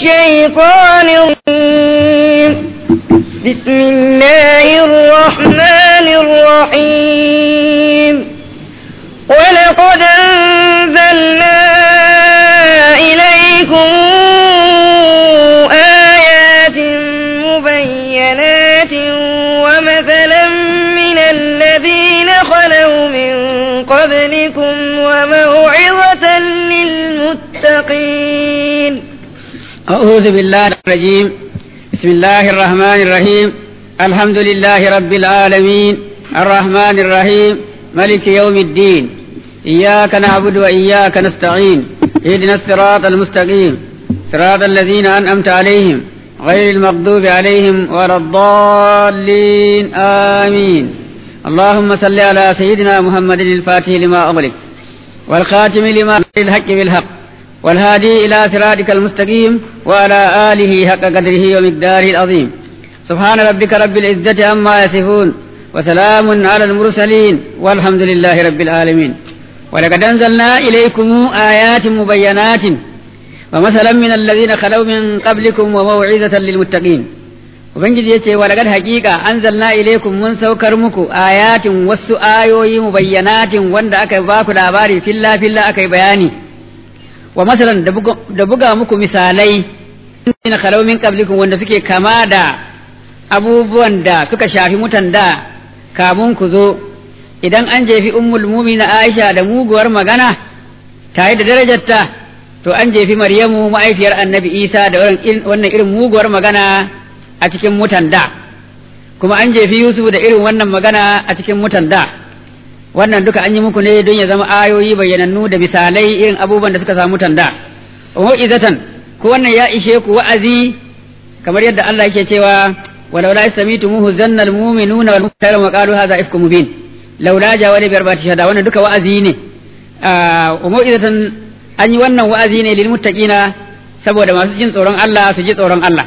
الشيطان الرجيم بسم الله الرحمن الرحيم ولقد أنزلنا إليكم آيات مبينات ومثلا من الذين خلوا من قبلكم وموعظة للمتقين أعوذ بالله الرجيم بسم الله الرحمن الرحيم الحمد لله رب العالمين الرحمن الرحيم ملك يوم الدين إياك نعبد وإياك نستعين اهدنا الصراط المستقيم صراط الذين أنعمت عليهم غير المغضوب عليهم ولا الضالين آمين اللهم صل على سيدنا محمد الفاتح لما أغلق والخاتم لما الحق بالحق والهادي إلى صراطك المستقيم وعلى آله حق قدره ومقداره العظيم سبحان ربك رب العزة عما يصفون وسلام على المرسلين والحمد لله رب العالمين ولقد أنزلنا إليكم آيات مبينات ومثلا من الذين خلوا من قبلكم وموعظة للمتقين Ubangiji ya ce wa daga hakika anzalna ilaikum mun saukar muku ayatin wasu ayoyi mubayyanatin wanda aka ba ku labari filla filla aka yi bayani wa masalan da buga muku misalai na khalau min qablikum wanda suke kama da abubuwan da suka shafi mutan da kamun ku zo idan an jefi ummul na Aisha da muguwar magana tare da darajarta to an jefi Maryamu ma'aifiyar Annabi Isa da wannan irin muguwar magana a cikin mutan da kuma an jefi Yusuf da irin wannan magana a cikin mutan da wannan duka an yi muku ne don ya zama ayoyi bayyanannu da misalai irin abubuwan da suka samu tanda wa izatan ko wannan ya ishe ku wa'azi kamar yadda Allah yake cewa walau la yastamitumuhu zanna almu'minuna wal mu'minuna wa qalu hadha ifkum mubin laula jawali bi arba'ati shahada wannan duka wa'azi ne wa mau'izatan an yi wannan wa'azi ne lil muttaqina saboda masu jin tsoron Allah su ji tsoron Allah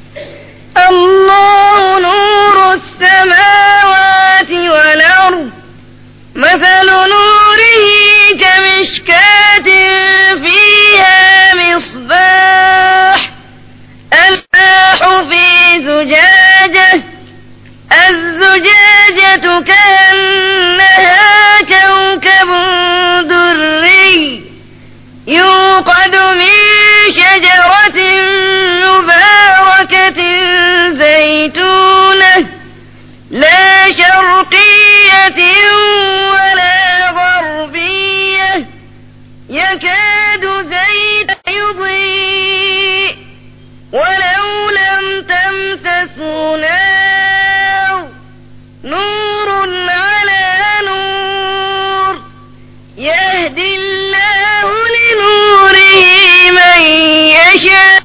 الله نور السماوات والأرض مثل نوره كمشكاة فيها مصباح الماح في زجاجة الزجاجة كأنها كوكب دري يوقد من شجرة مباركة زيتونة لا شرقية ولا غربية يكاد زيت يضيء ولو لم تمسسه نار نور على نور يهدي الله لنوره من يشاء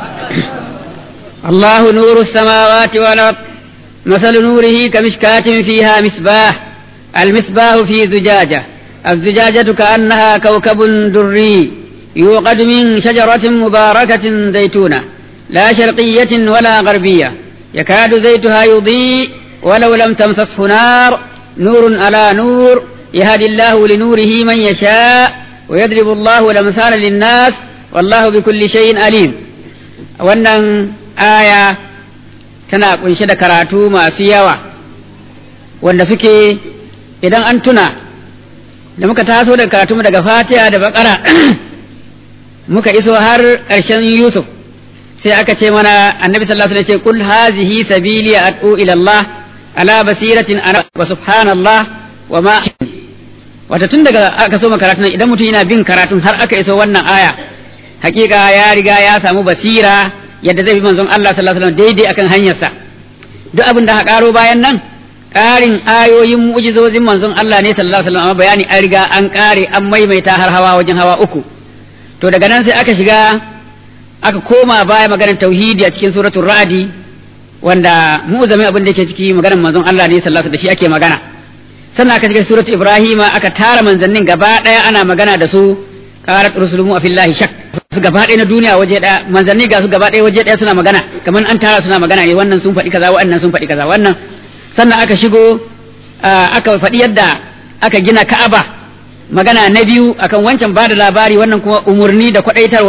الله نور السماوات والأرض مثل نوره كمشكاة فيها مصباح المصباح في زجاجة الزجاجة كأنها كوكب دري يوقد من شجرة مباركة زيتونة لا شرقية ولا غربية يكاد زيتها يضيء ولو لم تمسسه نار نور على نور يهدي الله لنوره من يشاء ويضرب الله الأمثال للناس والله بكل شيء عليم wannan aya tana kunshe da karatu masu yawa wanda suke idan an tuna da muka taso da karatu daga fatiha da bakara muka iso har ƙarshen yusuf sai aka ce mana annabi sallallahu alaihi wasallam ce kul hazihi sabili ad'u ila allah ala basiratin ana wa subhanallah wa ma wata tun daga aka so karatun idan mutum yana bin karatun har aka iso wannan aya hakika ya riga ya samu basira yadda zai bi manzon Allah sallallahu alaihi wasallam daidai akan hanyarsa duk abin da karo bayan nan ƙarin ayoyin mu'jizozin manzon Allah ne sallallahu alaihi wasallam amma bayani an riga an ƙare an maimaita har hawa wajen hawa uku to daga nan sai aka shiga aka koma baya maganar tauhidi a cikin suratul ra'di wanda mu'zamin abin da yake ciki maganar manzon Allah ne sallallahu alaihi wasallam da shi ake magana sannan aka shiga suratul ibrahima aka tara manzannin gaba daya ana magana da su qalat rusulumu afillahi shak su gaba ɗaya na duniya waje ɗaya manzanni ga su gaba ɗaya waje ɗaya suna magana kamar an tara suna magana ne wannan sun faɗi kaza wannan sun faɗi kaza wannan sannan aka shigo aka faɗi yadda aka gina ka'aba magana na biyu akan wancan bada labari wannan kuma umurni da kwaɗaitarwa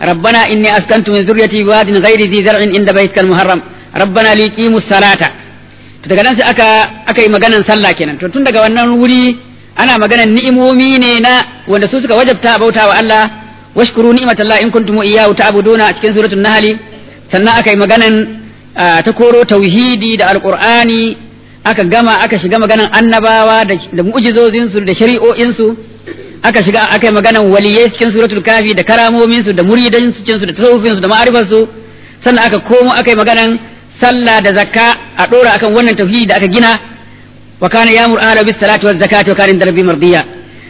rabbana inni askantu min zurriyati biwadin ghairi dhi zar'in inda baytikal muharram rabbana liqimus salata to daga nan sai aka aka yi maganan sallah kenan to tun daga wannan wuri ana maganan ni'imomi ne na wanda su suka wajabta bauta wa Allah washkuru ni'matallahi in kuntum iyyahu ta'buduna a cikin suratul nahl sannan aka yi maganan ta koro tauhidi da alqur'ani aka gama aka shiga maganan annabawa da mu'jizozin su da shari'o'in su aka shiga aka yi maganan waliyai cikin suratul kafi da karamomin su da muridan su cikin su da tasawufin su da ma'arifar su sannan aka komo aka yi maganan sallah da zakka a dora akan wannan tauhidi da aka gina wa kana yamur ala bis salati waz zakati wa kana inda rabbi mardiya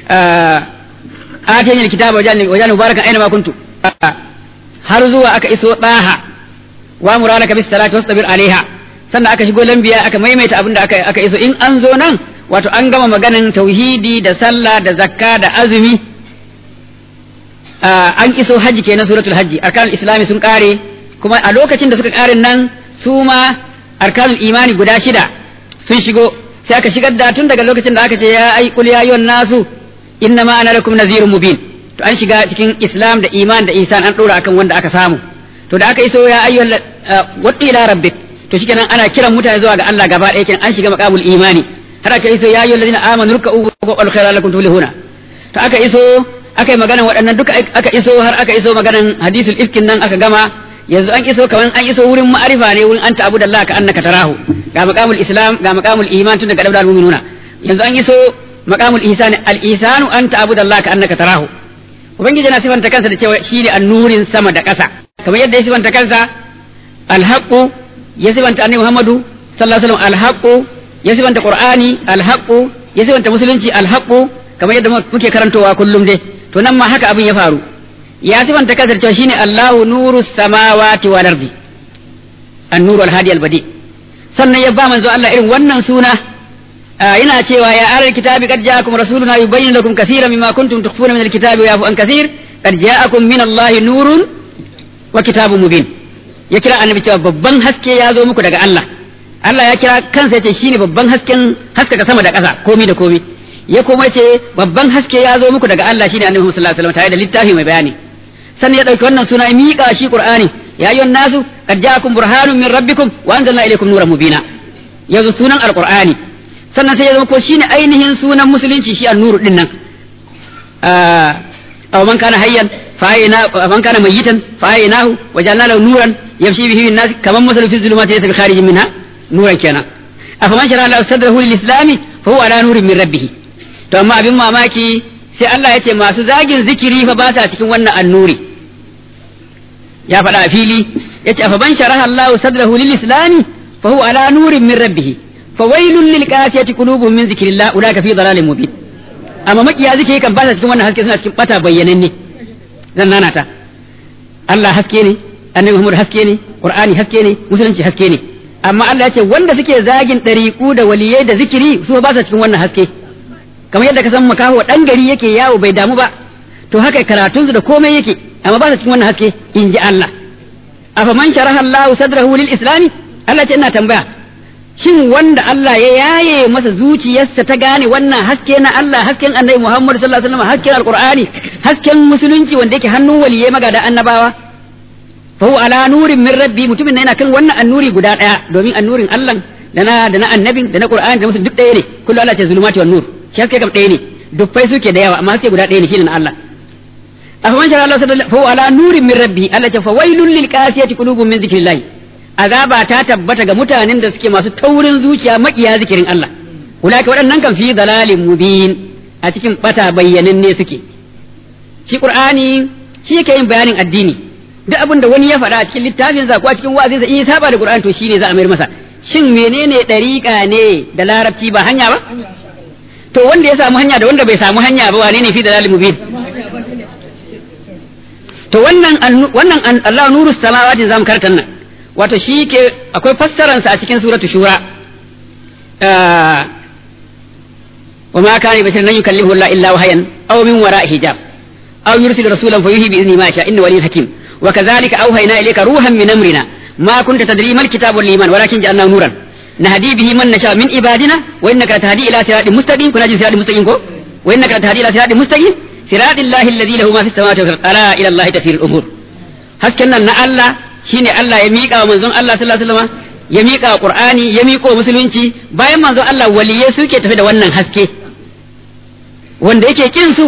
atani alkitaba wajalni wajalni mubarakan aina ma kuntu har zuwa aka iso daha wa muralaka bis salati wastabir alaiha sannan aka shigo lambiya aka maimaita abin da aka aka iso in an zo nan wato an gama maganan tauhidi da sallah da zakka da azumi an iso hajji kenan suratul hajji arkanul islami sun kare kuma a lokacin da suka kare nan su ma arkanul imani guda shida sun shigo sai aka shigar da tun daga lokacin da aka ce ya ai qul ya ayyuhan nasu inna ma ana lakum nazirun mubin to an shiga cikin islam da iman da isan an dora akan wanda aka samu to da aka iso ya ayyuhal wadda ila rabbik to shikenan ana kiran mutane zuwa ga Allah gaba ɗaya kenan an shiga maqamul imani har aka iso ya ayyuhal ladina amanu ruk'u wa qul khayra lakum tuflihuna to aka iso aka yi maganan waɗannan duka aka iso har aka iso maganan hadisul ifkin nan aka gama yanzu an iso kaman an iso wurin ma'arifa ne wurin anta abudallah ka annaka tarahu ga maqamul islam ga maqamul iman tun daga dabdal mu'minuna yanzu an iso maqamul ihsan al ihsanu anta abudallah ka annaka tarahu ubangiji yana sifanta kansa da cewa shi ne annurin sama da ƙasa kamar yadda ya sifanta kansa alhaqu ya sifanta annabi muhammadu sallallahu alaihi wasallam alhaqu ya sifanta qur'ani alhaqu ya sifanta musulunci alhaqu kamar yadda muke karantowa kullum dai to nan ma haka abin ya faru ya sifanta kansa da cewa shine allahu nurus samawati wal ardi an-nuru al-hadi al-badi sannan ya ba manzo Allah irin wannan suna yana cewa ya ahlul kitabi qad ja'akum rasuluna yubayyinu lakum kaseeran mimma kuntum tukhfuna min al-kitabi wa yafu an kaseer qad ja'akum min Allah nurun wa kitabun mubin ya kira annabi cewa babban haske ya zo muku daga Allah Allah ya kira kansa yace shine babban hasken haskaka sama da ƙasa komi da komi ya kuma ce babban haske ya zo muku daga Allah shine annabi sallallahu alaihi wasallam tare da littafi mai bayani sannan ya dauki wannan suna ya miƙa shi Qur'ani ya ayyuhan nasu qad ja'akum burhanun min rabbikum wa anzalna ilaykum nuran mubina yanzu sunan alqur'ani sannan sai ya zama ko shine ainihin sunan musulunci shi an-nuru din nan aw man kana hayyan fa'ina man kana mayyitan fa'inahu wajalna lahu nuran yamshi bihi bin nas kaman masalu fi zulumati laysa bi kharijin minha nuran kenan afa man shara lahu sadrahu lil islami fa huwa ala nurin min rabbih to amma abin mamaki sai Allah ya ce masu zagin zikiri fa ba sa cikin wannan annuri ya faɗa a fili ya ce afa man sharaha Allahu sadrahu lil islami fa huwa ala nurin min rabbih fa wailul lil qasiyati qulubuhum min zikrillah ulaka fi dalalin mubin amma makiya zikiri kan ba sa cikin wannan haske suna cikin bata bayyananne zan nana ta Allah haske ne annabi Muhammad haske ne Qur'ani haske ne musulunci haske ne amma Allah ya ce wanda suke zagin ɗariƙu da waliyai da zikiri su ba sa cikin wannan haske kamar yadda ka san makaho dan gari yake yawo bai damu ba to haka karatun su da komai yake amma ba sa cikin wannan haske in ji Allah afa man sharaha Allah sadrahu lil islami Allah ce ina tambaya shin wanda Allah ya yaye masa zuciyarsa ta gane wannan haske na Allah hasken annabi Muhammad sallallahu alaihi wasallam hasken alqur'ani hasken musulunci wanda yake hannun waliyai magada annabawa fa huwa ala nurin min rabbi mutumin yana kan wannan annuri guda daya domin annurin Allah da na da na annabin da na qur'ani da musu duk daya ne kullu Allah ce zulumati wan nur shi haske kam daya ne dubbai suke da yawa amma haske guda daya ne shine na Allah afa man shara Allah fa huwa ala nurin min rabbi Allah ce fa wailul lil qasiyati qulubun min zikrillah azaba ta tabbata ga mutanen da suke masu taurin zuciya makiya zikirin Allah ulaka waɗannan kan fi dalalin mubin a cikin bata bayyanan ne suke shi qur'ani shi yake yin bayanin addini duk abin da wani ya faɗa a cikin littafin sa ko a cikin wa'azi sa in saba da qur'ani to shine za a mayar masa shin menene dariƙa ne da larabci ba hanya ba to wanda ya samu hanya da wanda bai samu hanya ba wane ne fi dalalin mubin to wannan wannan Allah nuru samawati zamu karanta nan wato shi ke akwai fassaransa a cikin suratu shura wa ma kana bashirin nan yukallimu Allah illa wahayan aw min wara hijab aw yursil rasulan fayuhi bi izni ma sha inna waliyyun hakim wa kadhalika awhayna ilayka ruhan min amrina ma kunta tadri mal kitabu wal iman walakin ja'alnahu nuran nahdi bihi man nasha min ibadina wa innaka tahdi ila siratin mustaqim kuna jin siratin mustaqim ko wa innaka tahdi ila siratin mustaqim siratil lahi alladhi lahu ma fis samawati wal ardi ala ila Allah tafsirul umur hasken nan na Allah shine Allah ya miƙa wa manzon Allah sallallahu alaihi wasallam ya miƙa wa Qur'ani ya miƙa wa musulunci bayan manzon Allah waliyai suke tafi da wannan haske wanda yake kin su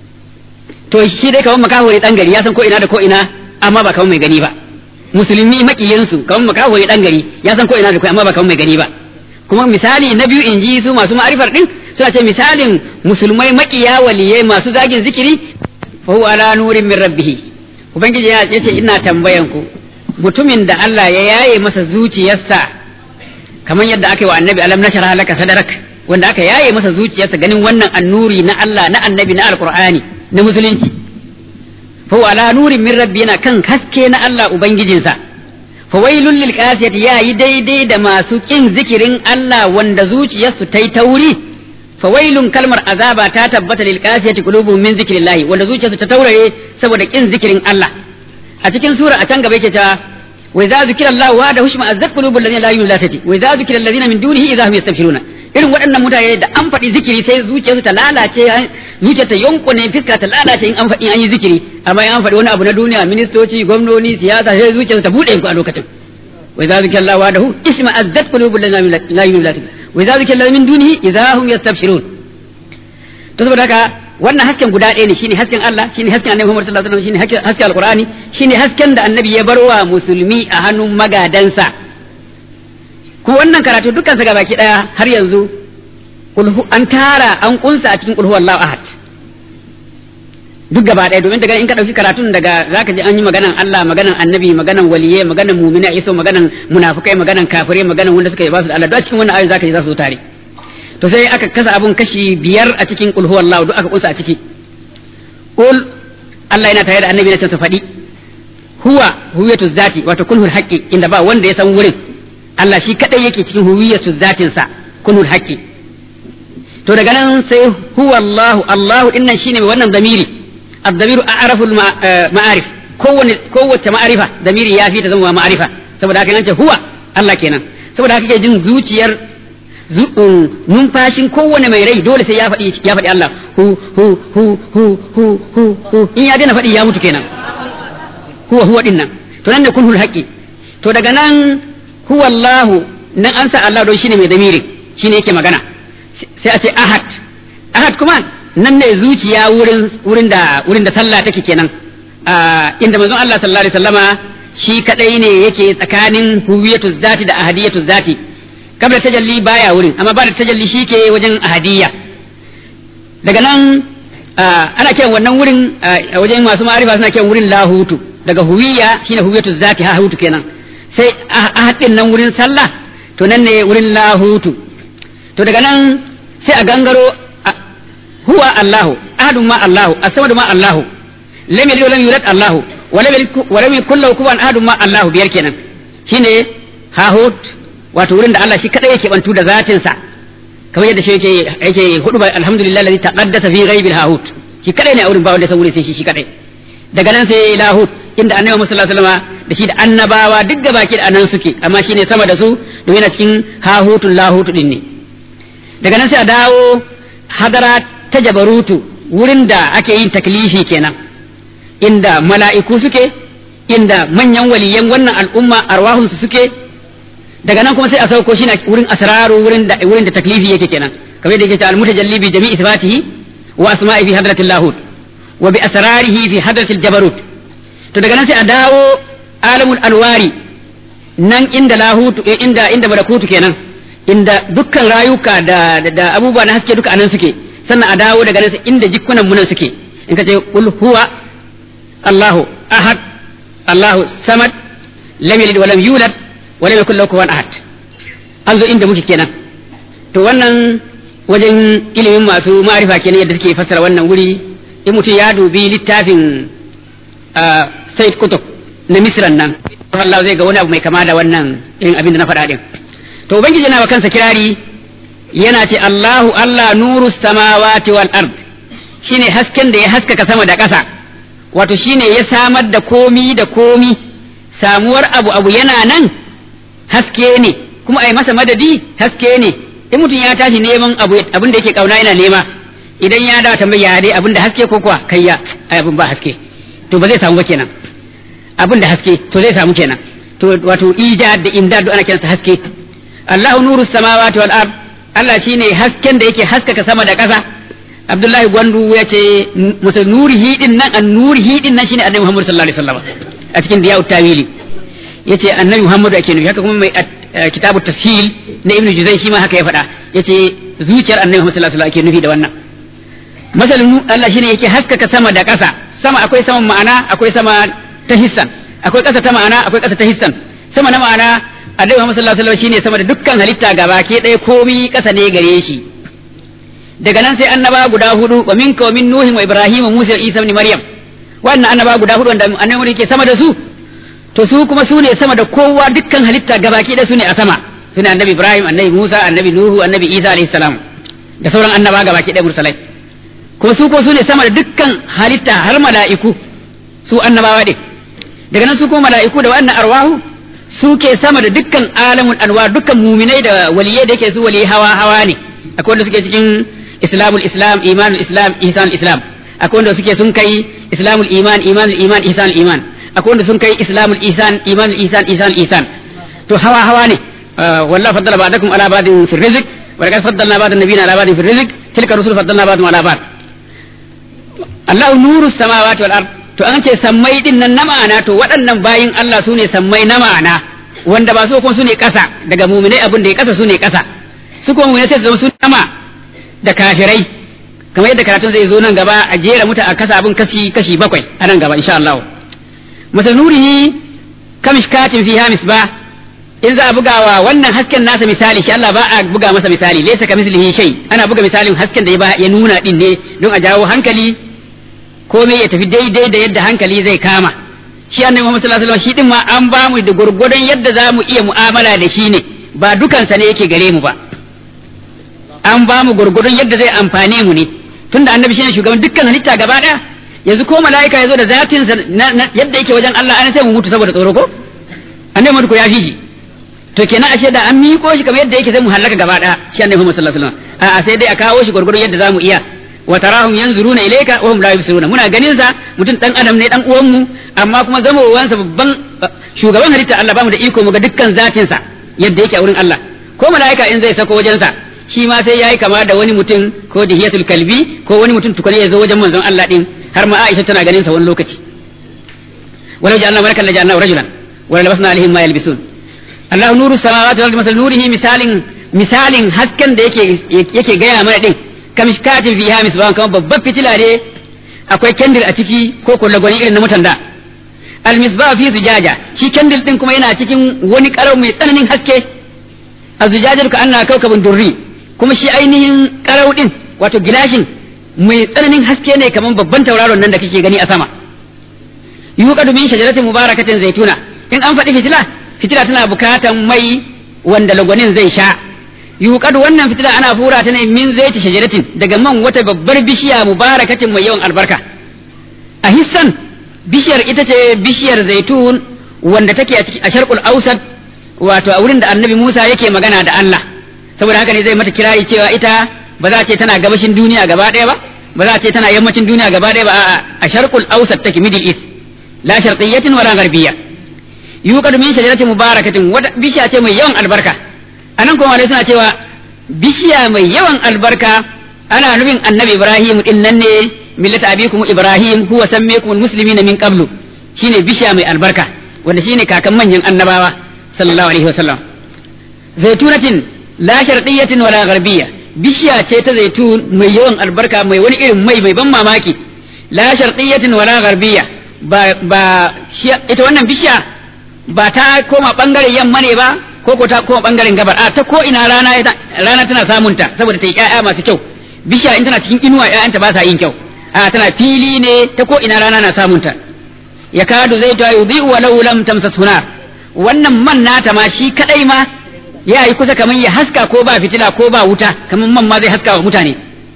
to shi dai kawai makahuri dan gari ya san ko ina da ko ina amma ba kawai mai gani ba musulmi makiyin su kawai makahuri dan gari ya san ko ina da ko amma ba kawai mai gani ba kuma misali na biyu in ji su masu ma'arifar din suna ce misalin musulmai makiya waliyai masu zagin zikiri fa huwa ala nurin min rabbih ubangiji ya ce ina tambayan ku mutumin da Allah ya yaye masa zuciyarsa kamar yadda aka yi wa annabi alam nashara laka sadarak wanda aka yaye masa zuciyarsa ganin wannan annuri na Allah na annabi na alqur'ani na musulunci fa huwa ala nurin min rabbi yana kan haske na Allah ubangijinsa fa wailul lil qasiyati yayi daidai da masu kin zikirin Allah wanda zuciyarsu ta yi tauri fawailun kalmar azaba ta tabbata lil qasiyati qulubuhum min zikrillah wanda zuciyarsu ta taurare saboda kin zikirin Allah a cikin sura a can gaba yake ta wa idza zikira Allah wa da hushma azzat qulubul ladina la yu'minuna bihi wa idza zikira alladhina min dunihi idza hum yastabshiruna irin waɗannan mutane da an faɗi zikiri sai zuciyarsu ta lalace zuciyar ta yonkune fiska ta lalace in an faɗi an yi zikiri amma in an faɗi wani abu na duniya ministoci gwamnoni siyasa sai zuciyarsu ta buɗe ku a lokacin wa idza zikira Allah wa da hu isma azzat qulubul ladina la yu'minuna bihi wa idza zikira min dunihi idza hum yastabshirun to saboda haka wannan hasken guda ɗaya ne shine hasken Allah shine hasken Annabi Muhammad sallallahu alaihi wasallam shine hasken Alqur'ani shine hasken da Annabi ya barwa musulmi a hannun magadansa kuma wannan karatu dukkan sa gabaki daya har yanzu an tara an kunsa a cikin kulhu wallahu ahad duk gaba ɗaya domin daga in ka ɗauki karatun daga zaka ji an yi maganan Allah maganan annabi maganan waliyai maganan mu'mina iso maganan munafukai maganan kafirai maganan wanda suka yi ba su da Allah duk a cikin wannan ayoyi zaka ji za su tare to sai aka kasa abun kashi biyar a cikin qul huwallahu duk aka kunsa a ciki qul Allah yana tare da annabi na su faɗi huwa huwiyatu zati wato kunhul haqqi inda ba wanda ya san wurin Allah shi kadai yake cikin huwiyatu zatin sa kunhul haqqi to daga nan sai huwallahu Allahu dinnan shine mai wannan zamiri الضمير أعرف المعارف kowane kowace ma'arifa damiri ya fi ta zama ma'arifa saboda haka ce huwa Allah kenan saboda haka ke jin zuciyar numfashin kowane mai rai dole sai ya faɗi ya faɗi Allah hu hu hu hu hu hu hu in ya daina faɗi ya mutu kenan huwa huwa din nan to nan ne kunhul haqqi to daga nan huwa Allah nan an sa Allah don shine mai damiri shine yake magana sai a ce ahad ahad kuma nan ne zuciya wurin wurin da wurin da sallah take kenan inda manzon Allah sallallahu alaihi wasallama shi kadai ne yake tsakanin huwiyatu zati da ahadiyatu zati kabla tajalli baya wurin amma ba da tajalli shi ke wajen ahadiyya daga nan ana kiran wannan wurin a wajen masu ma'arifa suna kiran wurin lahutu daga huwiya shine huwiyatu zati ha hutu kenan sai ahadin nan wurin sallah to nan ne wurin lahutu to daga nan sai a gangaro huwa Allahu ahadun ma Allahu as-samadu ma Allahu lam yalid wa lam yulad Allahu wa lam yalid wa lam yakul lahu kufuwan ahadun ma Allahu biyar kenan shine hahut wato wurin da Allah shi kadai yake bantu da zatin sa kamar yadda shi yake yake hudu ba alhamdulillah alladhi taqaddasa fi ghaibil hahut shi kadai ne a wurin ba wanda san wurin sai shi shi kadai daga nan sai lahut inda annabi Muhammad sallallahu alaihi wasallam da shi da annabawa duk gaba ki da nan suke amma shine sama da su domin yana cikin hahutul lahut din ne daga nan sai a dawo hadara ta jabarutu wurin da ake yin taklifi kenan inda mala'iku suke inda manyan waliyan wannan al'umma arwahunsu suke daga nan kuma sai a sauko shi na wurin asraru wurin da wurin da taklifi yake kenan kamar yadda yake ta al-mutajalli bi jami'i sifatihi wa asma'i fi hadratil lahut wa bi asrarihi fi hadratil jabarut to daga nan sai a dawo alamul alwari nan inda lahutu inda inda malakutu kenan inda dukkan rayuka da da abubuwa na haske duka anan suke sannan a dawo daga nan inda jikunan munan suke in ka ce qul huwa Allahu ahad Allahu samad lam yalid wa lam yulad wa lam yakul lahu kufuwan ahad an zo inda muke kenan to wannan wajen ilimin masu ma'arifa kenan yadda suke fassara wannan wuri in mutum ya dubi littafin Said Kutub na Misran nan Allah zai ga wani abu mai kama da wannan irin abin da na faɗa din to ubangiji yana wa kansa kirari yana ce Allahu Allah nuru samawati wal ard shine hasken da ya haskaka sama da ƙasa wato shine ya samar da komi da komi samuwar abu abu yana nan haske ne kuma ai masa madadi haske ne in mutum ya tashi neman abu abin da yake kauna yana nema idan ya da tambaya dai abin da haske ko kuwa kai ya ai abin ba haske to ba zai samu ba kenan abin da haske to zai samu kenan to wato ijad da imdad ana kiransa haske Allahu nuru samawati wal ard Allah shine hasken da yake haskaka sama da ƙasa Abdullahi Gwandu ya ce musa nurihi din nan an nurihi din nan shine Annabi Muhammad sallallahu alaihi wasallam a cikin Diyau Tawili yace Annabi Muhammad ake nufi haka kuma mai kitabu tafsil na Ibn Juzay shi ma haka ya faɗa yace zuciyar Annabi Muhammad sallallahu alaihi wasallam ake nufi da wannan masalin Allah shine yake haskaka sama da ƙasa sama akwai saman ma'ana akwai sama ta hissan akwai ƙasa ta ma'ana akwai ƙasa ta hissan sama na ma'ana Annabi Muhammad sallallahu alaihi wasallam shine sama da dukkan halitta gaba ke ɗaya komi ƙasa ne gare shi daga nan sai annaba guda hudu wa minka wa min nuhin wa ibrahim wa musa isa ibn maryam wannan annaba guda hudu wanda annabi ke sama da su to su kuma su ne sama da kowa dukkan halitta gabaki da su ne a sama su ne annabi ibrahim annabi musa annabi nuhu annabi isa alaihi salam da sauran annaba gabaki da mursalai kuma su ko su ne sama da dukkan halitta har mala'iku su annabawa din daga nan su kuma mala'iku da wannan arwahu su ke sama da dukkan alamun anwa dukkan muminai da waliyai da yake su wali hawa hawa ne akwai wanda suke cikin islamul islam imanul islam ihsanul islam akwai wanda suke sun kai islamul iman imanul iman ihsanul iman akwai wanda sun kai islamul ihsan imanul ihsan ihsanul ihsan to hawa hawa ne wallahi faddala ba'dakum ala ba'din fi rizq wa laqad faddalna ba'dan nabiyina ala ba'din fi rizq tilka rusul faddalna ba'dum ala ba'd Allahu nuru samawati wal ard to an ce sammai din nan na ma'ana to waɗannan bayin Allah su ne sammai na ma'ana wanda ba su kuma su ne ƙasa daga muminai abin da ya ƙasa su ne ƙasa su kuma muminai sai su zama su sama da kafirai kamar yadda karatun zai zo nan gaba a jera muta a kasa abin kashi kashi bakwai a nan gaba insha Allah masa nurihi kamishkatin fiha misbah in za a bugawa wannan hasken nasa misali shi Allah ba a buga masa misali laysa kamislihi shay ana buga misalin hasken da ya ba ya nuna din ne don a jawo hankali komai ya tafi daidai da yadda hankali zai kama shi annabi Muhammad sallallahu alaihi wasallam shi din ma an ba mu da gurgurdan yadda za mu iya mu'amala da shi ne ba dukansa ne yake gare mu ba an ba mu gurgurdan yadda zai amfane mu ne tunda annabi shine shugaban dukkan halitta gaba daya yanzu ko mala'ika yazo da zatin sa yadda yake wajen Allah an sai mu mutu saboda tsoro ko annabi Muhammad ko ya fi shi to kenan ashe da an miƙo shi kamar yadda yake sai mu halaka gaba daya shi annabi Muhammad sallallahu alaihi wasallam a'a sai dai a kawo shi gurgurdan yadda zamu iya wa tarahum yanzuruna ilayka wa hum la yubsiruna muna ganin sa mutum dan adam ne dan uwan mu amma kuma zamowansa babban shugaban halitta Allah ba mu da iko mu ga dukkan zatin sa yadda yake a wurin Allah ko mala'ika in zai sako wajen sa shi ma sai yayi kama da wani mutum ko dihiyatul kalbi ko wani mutum tukune ya zo wajen manzon Allah din har ma Aisha tana ganin sa wani lokaci walau ja'alna malakan la ja'alna rajulan wa labasna alaihim ma yalbisun Allah nuru samawati wal ardi masal nurihi misalin misalin hasken da yake yake gaya mana din kamishkatin fiha misbahan kamar babbar fitila ne akwai kendir a ciki ko ko lagwani irin na mutan da al misbah fi zujaja shi kendir din kuma yana cikin wani karau mai tsananin haske azujajatu ka anna kaukabun durri kuma shi ainihin karau din wato gilashin mai tsananin haske ne kamar babban tauraron nan da kake gani a sama yuqadu min shajaratin mubarakatin zaituna in an faɗi fitila fitila tana bukatan mai wanda lagwanin zai sha yuqadu wannan fitila ana fura ta ne min zaiti shajaratin daga man wata babbar bishiya mubarakatin mai yawan albarka a hissan bishiyar ita ce bishiyar zaitun wanda take a sharqul ausat wato a wurin da annabi Musa yake magana da Allah saboda haka ne zai mata kirari cewa ita ba za a ce tana gabashin duniya gaba ɗaya ba ba za a ce tana yammacin duniya gaba ɗaya ba a sharqul ausat take middle east la sharqiyyatin wala gharbiyya yuqadu min shajaratin mubarakatin wata bishiya ce mai yawan albarka anan kuma suna cewa bishiya mai yawan albarka ana nufin annabi ibrahim din nan ne millata abikum ibrahim huwa sammaykum almuslimina min qablu shine bishiya mai albarka wanda shine kakan manyan annabawa sallallahu alaihi wasallam zaitunatin la sharqiyyatin wala gharbiyya bishiya ce ta zaitun mai yawan albarka mai wani irin mai mai ban mamaki la sharqiyyatin wala gharbiyya ba ba ita wannan bishiya ba ta koma bangaren yamma ne ba ko ko ta koma bangaren gabar a ta ko ina rana rana tana samun ta saboda ta yi ƴaƴa masu kyau bishiya in tana cikin inuwa ƴaƴanta ba sa yin kyau a tana fili ne ta ko ina rana na samun ta ya kadu zai ta yudhi walau lam tamsa sunar wannan man nata ma shi kadai ma ya yi kusa kamar ya haska ko ba fitila ko ba wuta kamar man ma zai haska wa mutane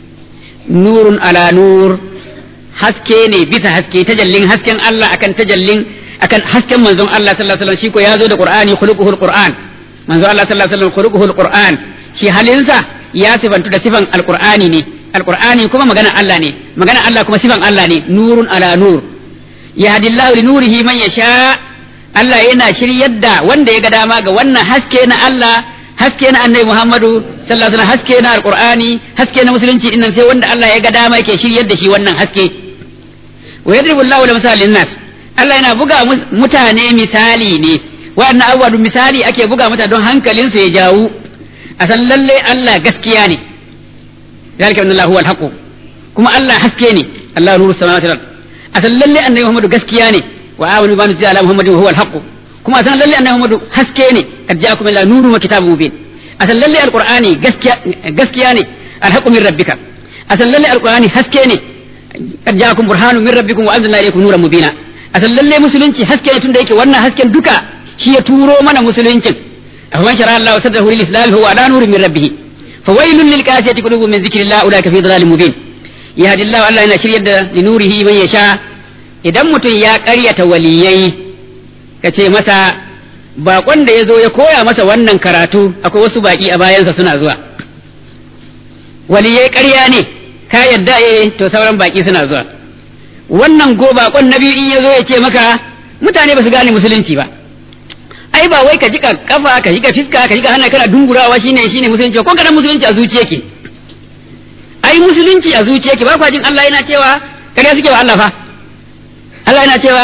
nurun ala nur haske ne bisa haske tajallin hasken Allah akan tajallin akan hasken manzon Allah sallallahu alaihi wasallam shi ko ya zo da Qur'ani khuluquhul Qur'an manzon Allah sallallahu alaihi wasallam khuluquhul Qur'an shi halinsa ya sifantu da sifan alqur'ani ne alqur'ani kuma magana Allah ne magana Allah kuma sifan Allah ne nurun ala nur yahdillahu li nurihi man yasha Allah yana shiryar da wanda ya ga dama ga wannan haske na Allah haske na annabi Muhammadu sallallahu alaihi wasallam haske na alqur'ani haske na musulunci innan sai wanda Allah ya ga dama yake shiryar da shi wannan haske wa yadribu Allahu lil misalin nas Allah yana buga mutane misali ne wa'annan abubuwa misali ake buga mutane don hankalinsu ya jawo a san lalle Allah gaskiya ne zalika anna Allahu al kuma Allah haske ne Allah nuru samawati wal a san lalle annabi Muhammadu gaskiya ne wa amanu bi anzila ala Muhammadin huwa al kuma a san lalle annabi Muhammadu haske ne kad ja'akum ila nuru wa kitabun mubin a san lalle alqur'ani gaskiya gaskiya ne al min rabbika a san lalle alqur'ani haske ne kad ja'akum burhanun min rabbikum wa anzalna ilaykum nuran mubina a san lalle musulunci haske ne tunda yake wannan hasken duka shi ya turo mana musuluncin afaman shara Allah sadrahu lil islam huwa ala nurin min rabbih fawailun lil qasiyati qulubuhum min dhikrillah ulaika fi dhalalin mubin yahdi Allah Allah yana shiryar da li nurihi man yasha idan mutum ya ƙaryata waliyai kace masa bakon da ya zo ya koya masa wannan karatu akwai wasu baki a bayansa suna zuwa waliyai ƙarya ne ka yadda eh to sauran baki suna zuwa wannan go bakon na biyu in ya zo ya ce maka mutane ba su gane musulunci ba ai ba wai ka jika kafa ka jika fiska ka jika hannu kana dungurawa shine shine musulunci ko kana musulunci a zuciya ke ai musulunci a zuciya ke ba kwa jin Allah yana cewa kare suke wa Allah fa Allah yana cewa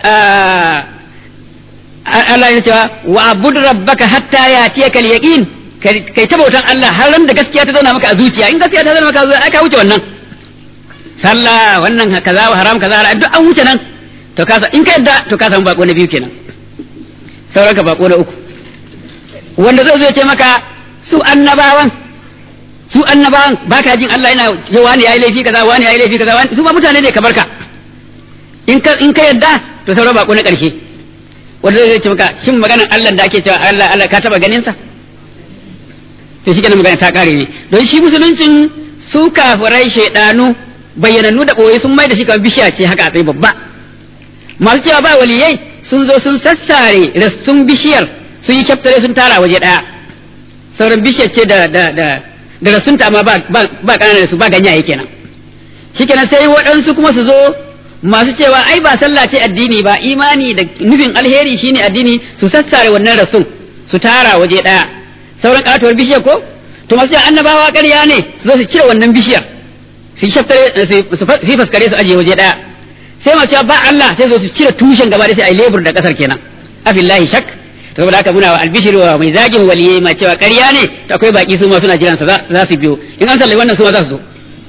Allah yana cewa wa abud rabbaka hatta yatiyaka al-yaqin kai ta bautan Allah har ran da gaskiya ta zauna maka a zuciya in gaskiya ta zauna maka a zuciya ai ka wuce wannan sallah wannan kaza haram kaza duk an wuce nan to ka in ka yadda to ka samu bako na biyu kenan sauran ka bako na uku wanda zai zo ya ce maka su annabawan su annabawan baka jin Allah yana ce wani yayi laifi kaza wani yayi laifi kaza wani su ba mutane ne kamar ka in ka in ka yadda to sauran bako na karshe wanda zai ce maka shin maganar Allah da ake cewa Allah Allah ka taba ganin sa to shi kenan magana ta kare ne don shi musuluncin su kafirai shaidanu bayyanannu da boye sun mai da shi kamar bishiya ce haka a tsaye babba masu cewa ba waliyai sun zo sun sassare rassun bishiyar sun yi kyaftare sun tara waje daya sauran bishiyar ce da da da da rassunta amma ba ba ba kananan su ba ganyaye kenan shikenan sai waɗansu kuma su zo masu cewa ai ba sallah ce addini ba imani da nufin alheri shine addini su sassare wannan rassun su tara waje daya sauran katuwar bishiyar ko to masu annabawa ƙarya ne su zo su cire wannan bishiyar su shaftare su faskare su aje waje daya sai mace ba Allah sai zo su cire tushen gaba da sai ai lebur da kasar kenan afillahi shak saboda haka muna wa albishir wa mai zagin waliyai ma cewa ƙarya ne to akwai baki su ma suna jiran sa za su biyo in an sallai wannan su ma za su zo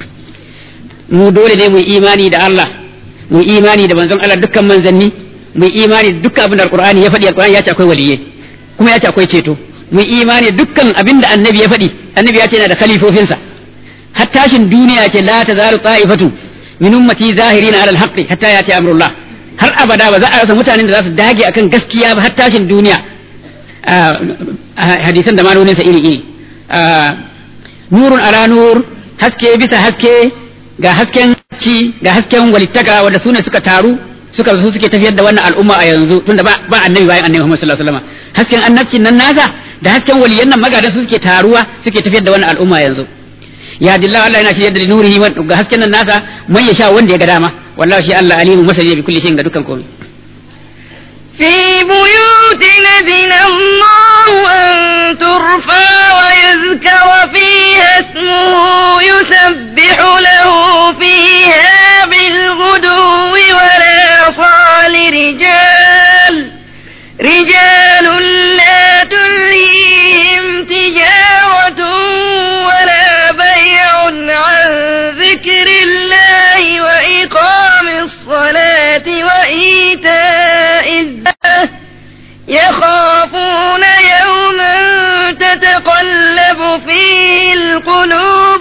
mu dole ne mu imani da Allah mu imani da manzon Allah dukkan manzanni mu imani da dukkan abin da alqur'ani ya faɗi alqur'ani ya ce akwai waliyai kuma ya ce akwai ceto mu imani dukkan abin da annabi ya faɗi annabi ya ce yana da khalifofinsa har tashin duniya ce la tazalu ta'ifatu min ummati zahirina ala alhaqi hatta yati amrullah har abada ba za a rasa mutanen da za su dage akan gaskiya ba har tashin duniya hadisan da manonin sa iri iri nurun ala nur haske bisa haske ga hasken ci ga hasken walittaka wanda sune suka taru suka su suke tafiyar da wannan al'umma a yanzu tunda ba ba annabi bayan annabi Muhammad sallallahu alaihi wasallam hasken annabcin nan nasa da hasken waliyan nan magadan su suke taruwa suke tafiyar da wannan al'umma yanzu ya dilla Allah yana shirye da nurihi ga hasken nan nasa man ya sha wanda ya ga dama wallahi shi Allah alimu masani bi kulli shay'in ga dukkan komai في بيوت نذن الله أن ترفع ويذكر فيها اسمه يسبح له فيها بالغدو والآصال رجال رجال لا تلهيهم تجارة ولا بيع عن ذكر الله وإقام الصلاة وإيتاء الزكاة يخافون يوما تتقلب فيه القلوب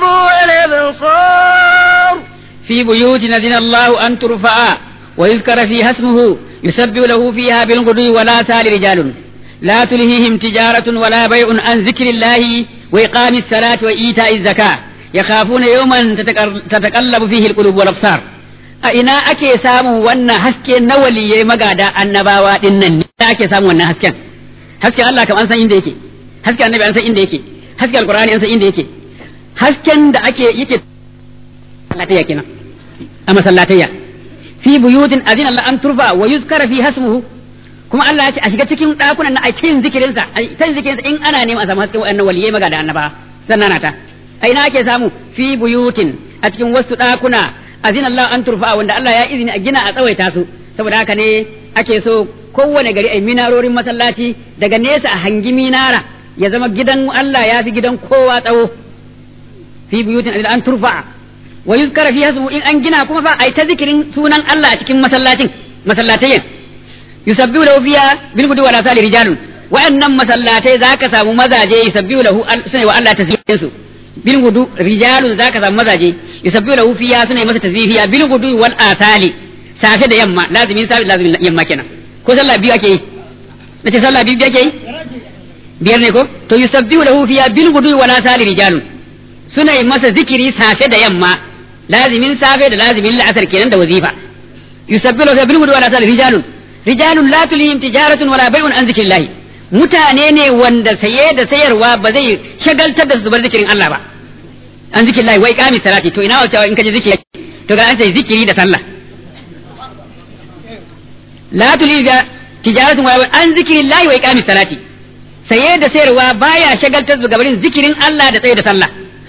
والأبصار في بيوت نذن الله أن ترفع ويذكر فيها اسمه يسبح له فيها بالغدو ولا سال رجال لا تلهيهم تجارة ولا بيع عن ذكر الله وإقام الصلاة وإيتاء الزكاة يخافون يوما تتقلب فيه القلوب والأبصار a ina ake samun wannan haske na waliyai magada annabawa din nan ne ake samun wannan hasken hasken Allah kam an san inda yake hasken annabi an san inda yake hasken alqur'ani an san inda yake hasken da ake yake sallatayya kenan a masallatayya fi buyutin azina Allah an turfa wa yuzkara fi hasmuhu kuma Allah ya ce a shiga cikin dakunan na a cikin zikirin sa a cikin zikirin sa in ana neman a samu hasken wayannan waliyai maga da annaba sannan ta a ina ake samu fi buyutin a cikin wasu dakuna azina Allah an turfa wanda Allah ya izini a gina a tsawaita su saboda haka ne ake so kowane gari ai minarorin masallaci daga nesa a hangi minara ya zama gidan Allah ya fi gidan kowa tsawo fi buyutin azina an turfa wa yuzkara fi hasmu in an gina kuma fa ai ta zikirin sunan Allah a cikin masallacin masallatayin yusabbihu lahu fiha bil gudu wala sali rijalun wa'annan masallatai zaka samu mazaje yusabbihu lahu sunai wa Allah tasbihin su bil gudu rijalun zaka samu mazaje yusabbihu lahu fiha sunai masa tasbihiya bil gudu wal asali safe da yamma lazimin safe lazimin yamma kenan ko sallah biyu ake yi nace sallah biyu ake yi biyar ne ko to yusabbihu lahu fiha bil gudu wala sali rijalun suna yi masa zikiri safe da yamma lazimin safe da lazimin la'asar kenan da wazifa yusabbihu lahu bil gudu wala sali rijalun rijalun la tulihim tijaratun wala bai'un an zikrillah mutane ne wanda saye da sayarwa ba zai shagaltar da su bar zikirin Allah ba an zikrillah wai kami salati to ina wata in kaje zikiri to ga an sai zikiri da sallah la tulihim tijaratun wala an zikrillah wai kami salati saye da sayarwa baya shagaltar da gabarin zikirin Allah da tsaye da sallah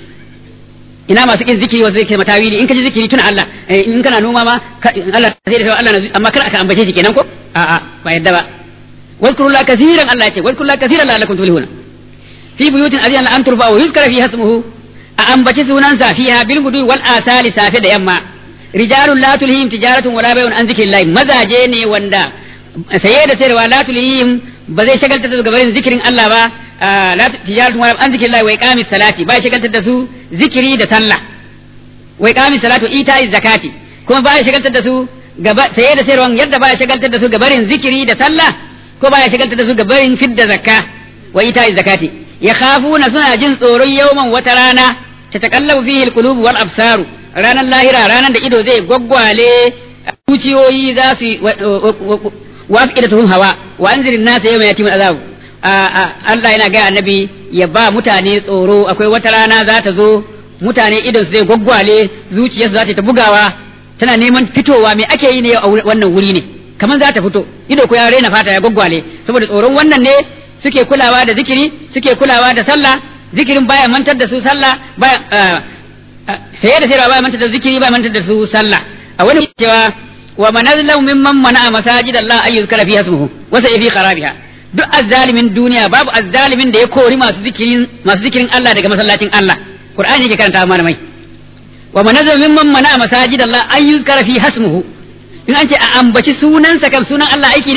ina masu kin zikiri wasu zikiri matawili in ka ji zikiri tuna Allah in kana noma ma Allah sai da Allah na amma kar aka ambace shi kenan ko a a ba yadda ba wadkuru la kaseeran Allah ce wadkuru la kaseeran la'allakum tuflihuna fi buyutin azina an turfa wa yuzkara fi hasmuhu a ambaci sunansa fiha bil gudu wal asali safe da yamma rijalun la tulhihim tijaratun wala bay'un an zikrillah mazaje ne wanda saye da sayarwa la tulhihim ba zai shagaltar da su gabarin zikirin Allah ba la tijaratun wala an zikrillah wa iqamis salati ba shagaltar da su zikiri da sallah wa iqamis salati ita'iz zakati kuma ba shagaltar da su gaba saye da sayarwa yadda ba shagaltar da su gabarin zikiri da sallah ko ba shagaltar da su gabarin fidda zakka wa ita'iz zakati yakhafuna suna jin tsoron yawman wata rana ta takallabu fihi alqulub wal absaru ranar lahira ranar da ido zai gwaggwale zuciyoyi za su wafiqatuhum hawa wa anzirin nasa yawma yatimul azab Allah yana gaya annabi ya ba mutane tsoro akwai wata rana za ta zo mutane idon zai gwaggwale zuciyarsu za ta bugawa tana neman fitowa me ake yi ne a wannan wuri ne kamar za ta fito ido ko ya raina fata ya gwaggwale saboda tsoron wannan ne suke kulawa da zikiri suke kulawa da sallah zikirin baya mantar da su sallah baya saye da sayarwa baya mantar da zikiri baya mantar da su sallah a wani cewa wa man azlamu mimman mana'a masajid Allah ay yuzkara fiha ismuhu wa sa fi kharabiha duk azzalimin duniya babu azzalimin da ya kori masu zikirin masu zikirin Allah daga masallacin Allah Qur'ani yake karanta mana mai wa man azlamu mimman mana'a masajid Allah ay yuzkara fiha ismuhu in an ce a ambaci sunansa kan sunan Allah aiki ne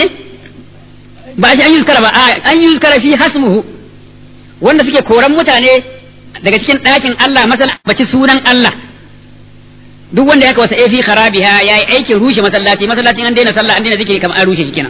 ba shi an yi ba an yi fi hasmuhu wanda suke koran mutane daga cikin ɗakin Allah masal ambaci sunan Allah duk wanda ya kawasa fi kharabiha yayi aikin rushe masallaci masallacin an daina sallah an daina zikiri kamar an rushe shi kenan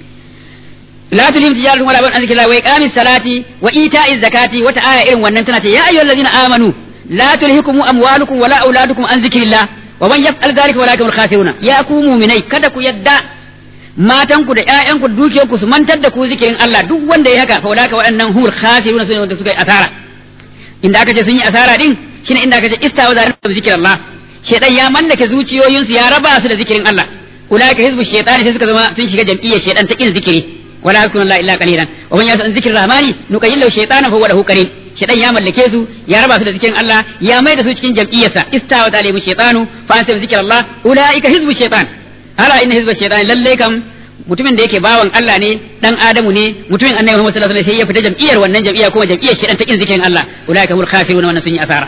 la tulim tijaratun wala ban zikrillah wa iqamis salati wa ita'iz zakati wata aya irin wannan tana ce ya ayyuhallazina amanu la tulhikum amwalukum wala auladukum an zikrillah wa man yaf'al dhalika wa lakum khasiruna ya ku mu'minai kada ku yadda matanku da ƴaƴanku da dukiyarku su mantar da ku zikirin Allah duk wanda ya haka fa ulaka waɗannan hur khasiruna sune wanda suka yi asara inda aka ce sun yi asara din shine inda aka ce istawa zalim da zikirin Allah shedan ya mallake zuciyoyinsu ya raba su da zikirin Allah ulaka hizbu shaytani sai suka zama sun shiga jam'iyyar shedan ta kin zikiri wala yakunu la illa qalilan wa man yasa zikrir rahmani nuqayyil shaytana fa huwa lahu qarin shedan ya mallake su ya raba su da zikirin Allah ya mai da su cikin jam'iyyarsa istawa zalim shaytanu fa anta zikrullah ulaika hizbu shaytan ala inna hizba shaytan lalle kam mutumin da yake bawan Allah ne dan Adamu ne mutumin Annabi Muhammad sallallahu alaihi wasallam sai ya fita jam'iyyar wannan jam'iyya kuma jam'iyyar shaytan ta kin zikirin Allah ulaika hul khasirun wannan sun yi asara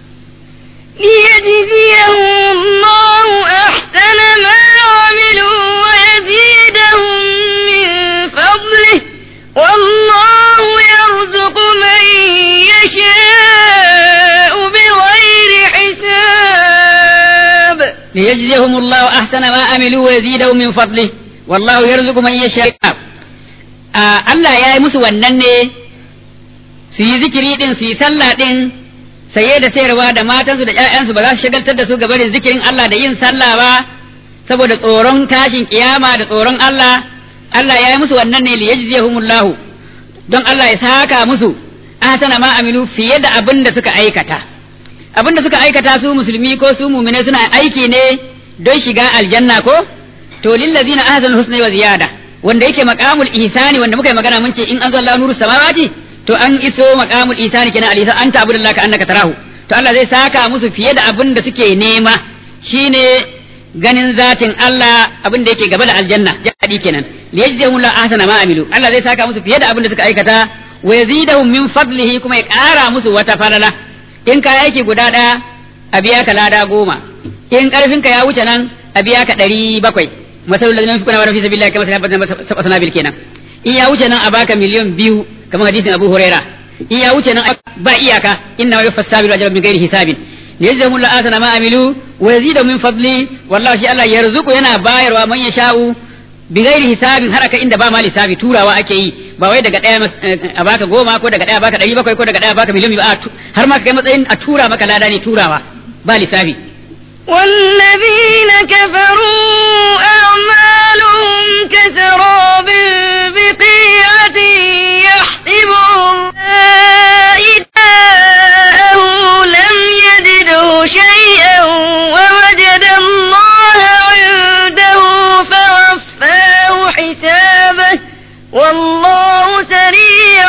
ليجزيهم الله أحسن ما عملوا ويزيدهم من فضله والله يرزق من يشاء بغير حساب ليجزيهم الله أحسن ما عملوا ويزيدهم من فضله والله يرزق من يشاء Allah ya yi musu wannan ne su yi zikiri din su yi sallah din saye da sayarwa da matansu da ƴaƴansu ba za su shagaltar da su ga barin zikirin Allah da yin sallah ba saboda tsoron tashin kiyama da tsoron Allah Allah ya yi musu wannan ne liyajziyahumullahu don Allah ya saka musu ahsana ma amilu fiye da abin da suka aikata abin da suka aikata su musulmi ko su mumine suna aiki ne don shiga aljanna ko to lillazina ahsanu husna wa ziyada wanda yake maqamul ihsani wanda muka yi magana mun ce in an zalla nuru samawati to an iso maqamul ihsani kenan alisa anta abudullahi ka annaka tarahu to Allah zai saka musu fiye da abin da suke nema shine ganin zatin Allah abin da yake gaba da aljanna jadi kenan liyajzihum la ahsana ma amilu Allah zai saka musu fiye da abin da suka aikata wa yazidahum min fadlihi kuma ya kara musu wata falala in ka aiki guda daya a biya ka lada goma in karfin ka ya wuce nan a biya ka ɗari bakwai masalul ladina yunfiquna wa fi sabilillahi kama sab'a sanabil kenan in ya wuce nan a baka miliyan biyu kamar hadisin Abu Huraira in ya wuce nan ba iyaka inna wa yufass sabiru ajran min ghairi hisabin yajzamu la asana ma amilu wa yazidu min fadli wallahi shi Allah yarzuqu yana bayarwa man yasha'u bi ghairi hisabin har aka inda ba ma lissafi turawa ake yi ba wai daga daya a baka goma ko daga daya baka ɗari bakwai ko daga daya baka miliyan biyu har ma kai matsayin a tura maka lada ne turawa ba lissafi والذين كفروا أعمالهم كسراب بقيعة يحسبه إذاءه لم يجده شيئا ووجد الله عنده فوفاه حسابه والله سريع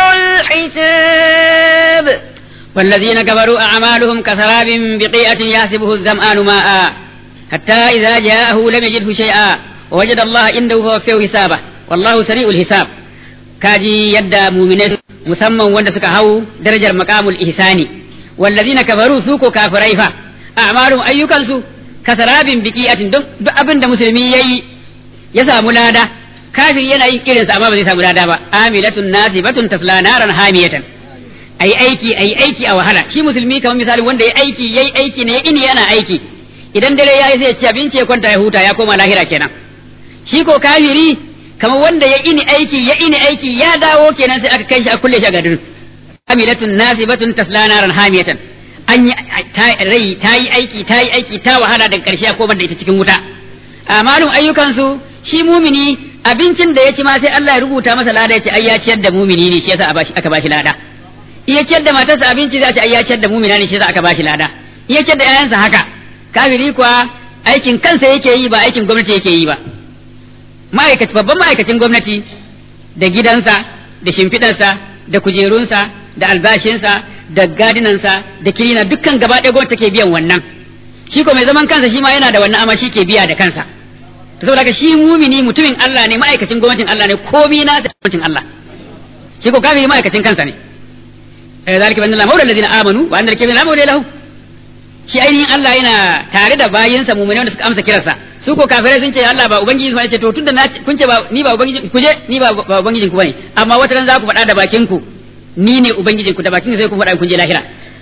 الحساب والذين كفروا أعمالهم كسراب بقيئة يحسبه الظمآن ماء حتى إذا جاءه لم يجده شيئا ووجد الله عنده فوفيه حسابه والله سريع الحساب كاجي يدى مؤمنين مسمى وند سكا هو درجة مقام الإحسان والذين كفروا سوكو كافريفا أعمالهم أيوكا سو كسراب بقيئة دم أبن مسلمي يي يسا ملادا كافر ينا يكيرن سأما بزي ملادا با آملة ناسبة تسلى نارا حامية a yi aiki a yi aiki a wahala shi musulmi kamar misali wanda ya aiki ya yi aiki ne ini yana aiki idan dare ya yi sai ya ci abinci ya kwanta ya huta ya koma lahira kenan shi ko kafiri kamar wanda ya ini aiki ya ini aiki ya dawo kenan sai aka kai shi a kulle shi a gadin amilatun nasibatun tasla naran hamiyatan an yi rai ta yi aiki ta yi aiki ta wahala daga karshe ya koma da ita cikin wuta amalun ayyukansu shi mumini abincin da ya ci ma sai Allah ya rubuta masa lada ya ce ai ya ciyar da mumini ne shi yasa aka bashi lada iya ciyar da matarsa abinci za ta iya ciyar da mumina ne shi za aka bashi lada iya ciyar da ƴaƴansa haka kafiri kuwa aikin kansa yake yi ba aikin gwamnati yake yi ba ma'aikaci babban ma'aikacin gwamnati da gidansa da shimfiɗarsa da kujerunsa da albashinsa da gadinansa da kirina dukkan gaba ɗaya gwamnati take biyan wannan shi ko mai zaman kansa shi ma yana da wannan amma shi ke biya da kansa to saboda haka shi mumini mutumin Allah ne ma'aikacin gwamnatin Allah ne komi na da gwamnatin Allah shi ko kafiri ma'aikacin kansa ne ذلك بأن الله مولى الذين آمنوا وأن الكافرين لا مولى له shi ainihin Allah yana tare da bayinsa mu'mini wanda suka amsa kiransa su ko kafirai sun ce Allah ba ubangiji su ce to tunda na kun ce ba ni ba ubangiji ku je ni ba ba ubangijin ku bane amma wata ran za ku faɗa da bakin ku ni ne ubangijin ku da bakin sai ku faɗa kun je lahira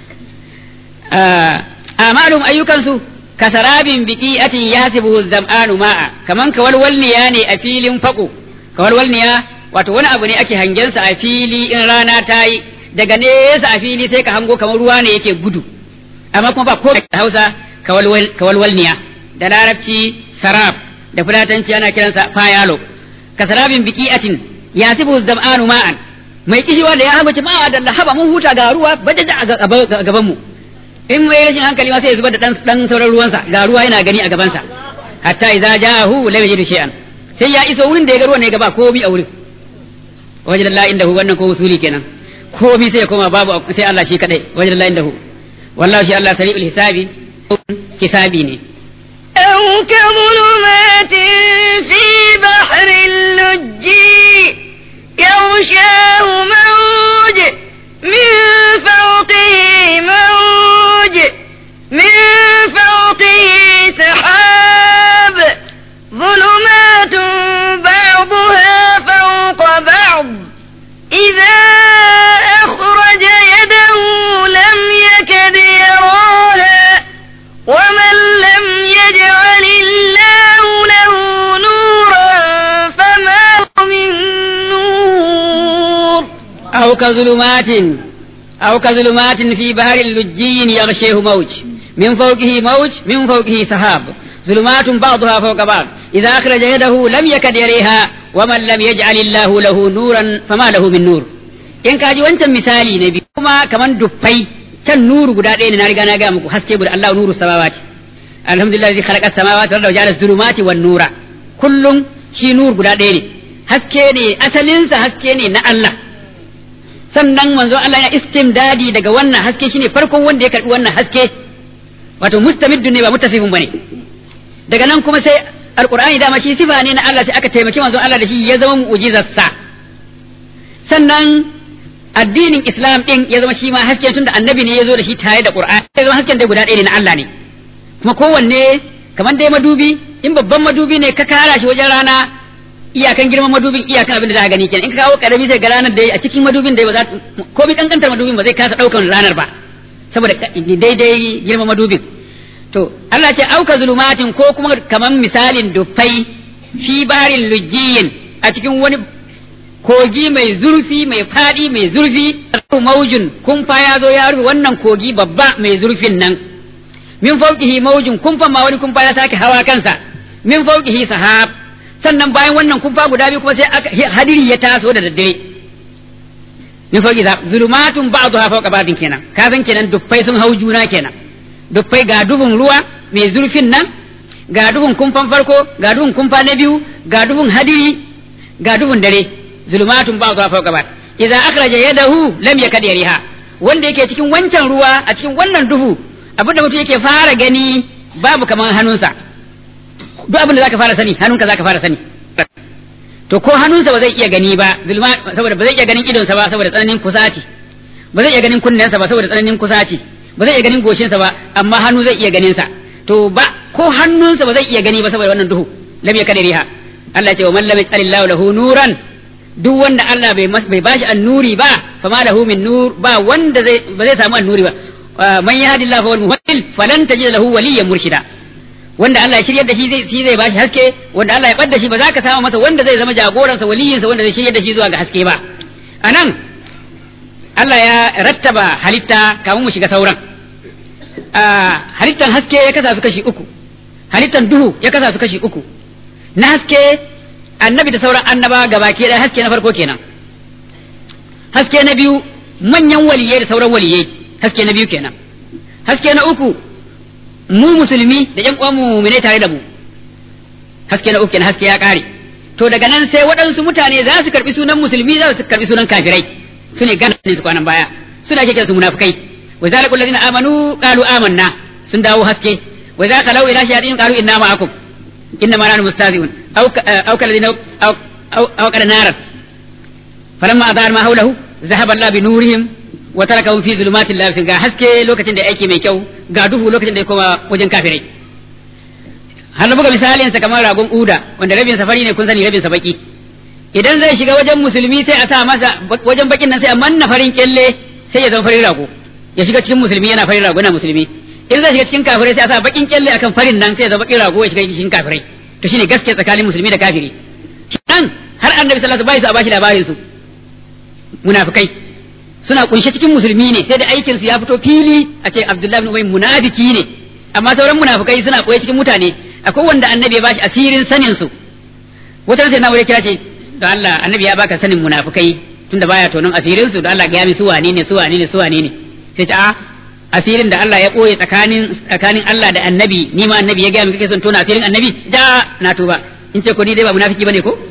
amalum ayyukansu kasarabin biqi'atin yasibuhu zam'anu ma'a kaman kawalwalniya ne a filin fako kawalwalniya wato wani abu ne ake hangensa a fili in rana ta yi daga nesa a fili sai ka hango kamar ruwa ne yake gudu amma kuma ba ko da hausa kawalwalniya da larabci sarab da fulatanci ana kiransa fayalo kasarabin biqi'atin yasibu zam'anu ma'an mai kishiwa da ya hango ma da lahaba mun huta ga ruwa bajaja a gaban mu in mai rashin hankali ma sai ya zubar da dan dan sauran ruwansa ga ruwa yana gani a gabansa hatta idza ja'ahu lam yajidu shay'an sai ya iso wurin da ya ga ruwan ne gaba komai a wurin wajen Allah indahu wannan ko usuli kenan komai sai ya koma babu sai Allah shi kadai wajen Allah indahu wallahi shi Allah sari'ul hisabi hisabi ne أو كظلمات في بحر اللج يغشاه موج من فوقه موج من فوقه سحاب ظلمات بعضها فوق بعض إذا أخرج يده لم يكد يراها ومن لم يجعل الله له نورا فما له من نور أو كظلمات أو كظلمات في بحر لجي يغشيه موج من فوقه موج من فوقه سحاب ظلمات بعضها فوق بعض إذا أخرج يده لم يكد يريها ومن لم يجعل الله له نورا فما له من نور in ka ji wancan misali na biyu kuma kaman duffai can nuru guda ɗaya ne na riga na gaya muku haske guda Allah nuru samawati alhamdulillah zai khalaqa samawati wal arda ja'ala dhulumati wan nura kullum shi nur guda ɗaya ne haske ne asalinsa haske ne na Allah sannan manzo Allah ya istimdadi daga wannan haske shine farkon wanda ya karbi wannan haske wato mustamiddu ne ba mutasifin bane daga nan kuma sai alqur'ani dama shi sifa ne na Allah sai aka taimaki manzo Allah da shi ya zama mu'jizarsa sannan addinin Islam din ya zama shi ma hasken tunda annabi ne ya zo da shi tare da Qur'ani ya zama hasken dai guda ɗaya ne na Allah ne kuma kowanne kamar dai madubi in babban madubi ne ka kara shi wajen rana iyakan girman madubin iyakan abin da za ka gani kenan in ka kawo karami sai ga ranar da a cikin madubin da ba za ko bi kankantar madubin ba zai kasa daukan ranar ba saboda daidai girman madubin to Allah ce auka zulumatin ko kuma kamar misalin dufai fi barin lujjiyin a cikin wani kogi mai zurfi mai fadi mai zurfi maujun kumfa ya zo ya rufe wannan kogi babba mai zurfin nan min fauqihi maujun kumfa ma wani kumfa ya sake hawa kansa min fauqihi sahab sannan bayan wannan kumfa guda biyu kuma sai aka hadiri ya taso da daddare min fauqi zulumatun ba'daha fawqa ba'din kenan ka san kenan duffai sun hau juna kenan duffai ga duhun ruwa mai zurfin nan ga duhun kumfan farko ga duhun kumfa na biyu ga duhun hadiri ga duhun dare zulumatun ba'daha fawqa ba'd idza akhraja yadahu lam yakad yariha wanda yake cikin wancan ruwa a cikin wannan duhu abin da mutum yake fara gani babu kamar hannunsa duk abin da zaka fara sani hannunka zaka fara sani to ko hannunsa ba zai iya gani ba zulma saboda ba zai iya ganin idonsa ba saboda tsananin kusaci ba zai iya ganin kunnensa ba saboda tsananin kusaci ba zai iya ganin goshinsa ba amma hannu zai iya ganin sa to ba ko hannunsa ba zai iya gani ba saboda wannan duhu lam yakad riha Allah ya ce wa man lam yaj'alillahu lahu nuran duk wanda Allah bai bai bashi annuri ba fama lahu min nur ba wanda zai ba zai samu annuri ba man yahdillahu wal muhdil falan tajid lahu waliyyan murshida wanda Allah ya shiryar da shi zai shi zai bashi haske wanda Allah ya bar da shi ba za ka samu masa wanda zai zama jagoransa waliyinsa wanda zai shiryar da shi zuwa ga haske ba anan Allah ya rattaba halitta kamun mu shiga sauran halittan haske ya kasa su kashi uku halittan duhu ya kasa su kashi uku na haske annabi da sauran annaba gabaki ɗaya haske na farko kenan haske na biyu manyan waliyai da sauran waliyai haske na biyu kenan haske na uku mu musulmi da ƴan uwan mu'mine tare da mu haske na uku kenan haske ya ƙare to daga nan sai waɗansu mutane za su karɓi sunan musulmi za su karɓi sunan kafirai su ne gana ne su kwanan baya suna ake su munafikai wa zalikul ladina amanu qalu amanna sun dawo haske wa za ka lau ila shayatin qalu inna ma'akum inna ma nahnu mustazi'un aw aw kalladina aw aw qad naran falamma adar ma hawlahu zahaba Allah bi nurihim wa tarakahum fi zulumatin la ga haske lokacin da aiki mai kyau ga duhu lokacin da ya koma wajen kafirai har na buga misalin sa kamar ragon uda wanda rabin sa fari ne kun sani rabin sa baki idan zai shiga wajen musulmi sai a sa masa wajen bakin nan sai a manna farin kyalle sai ya zama farin rago ya shiga cikin musulmi yana farin rago yana musulmi in zai shiga cikin kafirai sai a sa bakin kyalle akan farin nan sai ya zama bakin rago ya shiga cikin kafirai to shine gaskiya tsakanin musulmi da kafiri nan har annabi sallallahu alaihi wasallam bai su a bashi labarin su munafikai suna kunshe cikin musulmi ne sai da aikin su ya fito fili a ce Abdullahi ibn Ubay munafiki ne amma sauran munafikai suna koyi cikin mutane akwai wanda annabi ya bashi asirin sanin su wata sai na wuri kira ce da Allah annabi ya baka sanin munafikai tunda baya tonon asirin su da Allah ga mi su wane ne su wane ne su wane ne sai ta a asirin da Allah ya koye tsakanin tsakanin Allah da annabi ni ma annabi ya ga mi kake son tona asirin annabi da na tuba in ce ko ni dai ba munafiki bane ko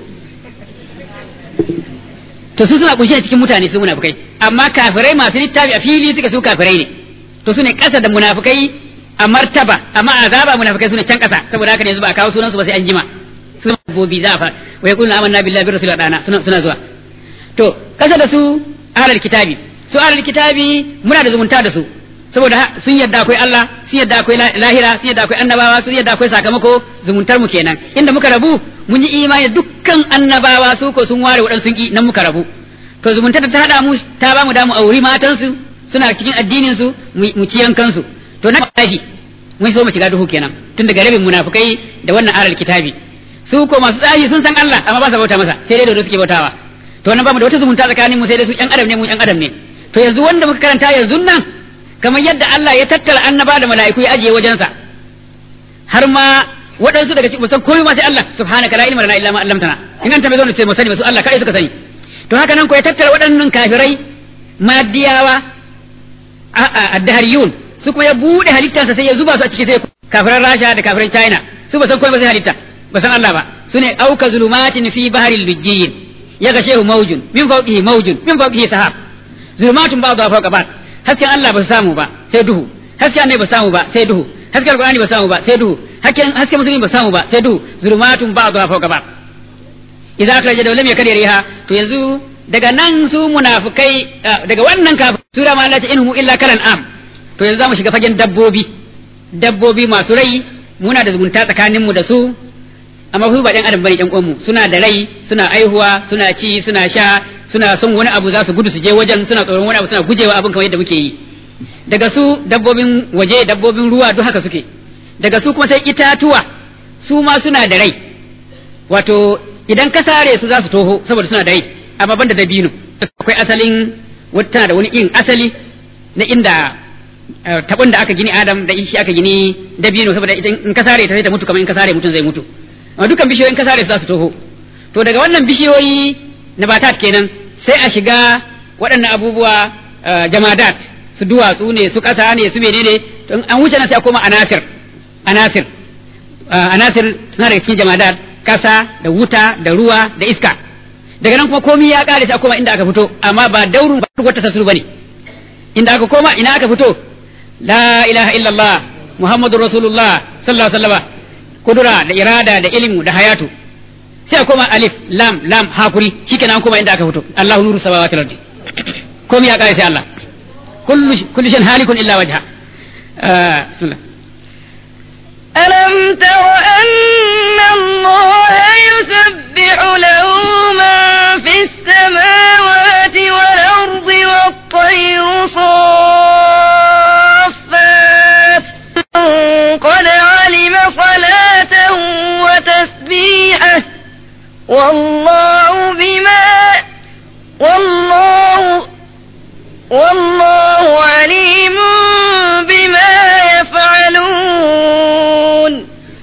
to su suna kunshe cikin mutane su munafikai amma kafirai masu littafi a fili suka su kafirai ne to su ne kasa da munafikai a martaba amma azaba munafikai su ne can kasa saboda haka ne yanzu ba a kawo sunan su ba sai an jima su bobi za a fara wa yaquluna amanna billahi bi rasulil dana suna suna zuwa to kasa da su ahlul kitabi su ahlul kitabi muna da zumunta da su saboda sun yadda akwai Allah sun yadda akwai lahira sun yadda akwai annabawa sun yadda akwai sakamako zumuntar mu kenan inda muka rabu mun yi imani dukkan annabawa su ko sun ware waɗansu ki nan muka rabu to zumuntar da ta hada mu ta ba mu damu auri matan su suna cikin addinin su mu ci yankan su to na kafi mun so mu shiga duhu kenan tun daga rabin munafukai da wannan aral kitabi su ko masu tsafi sun san Allah amma ba sa bauta masa sai dai da suke bautawa to nan ba mu da wata zumunta tsakanin mu sai dai su ƴan adam ne mu ƴan adam ne to yanzu wanda muka karanta yanzu nan kamar yadda Allah ya tattara annaba da mala'iku ya ajiye wajensa har ma waɗansu daga cikin san komai ma sai Allah subhanaka la ilma lana illa ma 'allamtana in an tambaye zo ce mu sani su Allah kai suka sani to haka nan ko ya tattara waɗannan kafirai madiyawa a addahariyun su kuma ya bude halittarsa sai ya zuba su a ciki sai kafiran Rasha da kafiran China su ba san komai ba sai halitta ba san Allah ba sune auka zulumatin fi baharil lujjiyin ya ga shehu maujun min fawqihi maujun min fawqihi sahab zulumatun ba'dha fawqa ba'd hasken Allah ba su samu ba sai duhu hasken annabi ba samu ba sai duhu hasken alqur'ani ba samu ba sai duhu hasken hasken musulmi ba samu ba sai duhu zulumatun ba'dha fawqa ba'd idan aka rage da lam yakdir riha to yanzu daga nan su munafikai daga wannan kafin sura ma Allah ta inhu illa kalan am to yanzu zamu shiga fagen dabbobi dabbobi masu rai muna da zumunta tsakanin mu da su amma su ba ɗan adam bane ɗan uwanmu suna da rai suna aihuwa suna ci suna sha suna son wani abu za su gudu su je wajen suna tsoron wani abu suna gujewa abin kamar yadda muke yi daga su dabbobin waje dabbobin ruwa duk haka suke daga su kuma sai itatuwa su ma suna da rai wato idan ka sare su za su toho saboda suna da rai amma banda dabino akwai asalin wata da wani in asali na inda tabon da aka gini adam da shi aka gini dabino saboda idan in ka sare ta sai ta mutu kamar in ka sare mutum zai mutu amma dukkan bishiyoyin ka sare su za su toho to daga wannan bishiyoyi nabatat kenan sai a shiga waɗannan abubuwa jamadat su duwatsu ne su ƙasa ne su menene to an wuce nan sai a koma anasir anasir anasir suna daga cikin jamadat ƙasa da wuta da ruwa da iska daga nan kuma komai ya ƙare sai a koma inda aka fito amma ba daurun ba wata tasuru bane inda aka koma ina aka fito la ilaha illallah muhammadur rasulullah sallallahu alaihi wasallam kudura da irada da ilmu da hayatu sai a koma alif lam lam hakuri shikenan an koma inda aka fito Allahu nuru samawati wal ardi komai ya kare sai Allah kullu kullu shan halikun illa wajha bismillah ألم تر أن الله يسبح له من في السماوات والأرض والطير صافات قد علم صلاته وتسبيحه والله بما والله والله عليم بما يفعلون